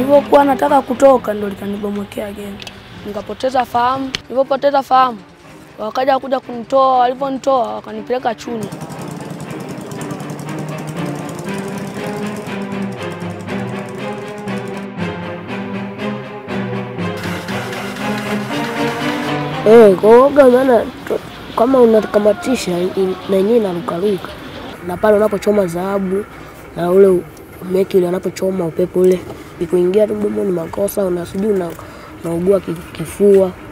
Nilivyokuwa nataka kutoka ndo likanibomokea gemu, nikapoteza fahamu. Nilivyopoteza fahamu, wakaja kuja kunitoa. Walivyonitoa wakanipeleka Chunya. Eh, kwa uoga maana tu- kama unakamatisha i- na yenyewe inarukaruka, na pale unapochoma dhahabu na ule meki ule anapochoma upepo ule ikuingia tu mdomoni makosa, una sijui una- unaugua ki- kifua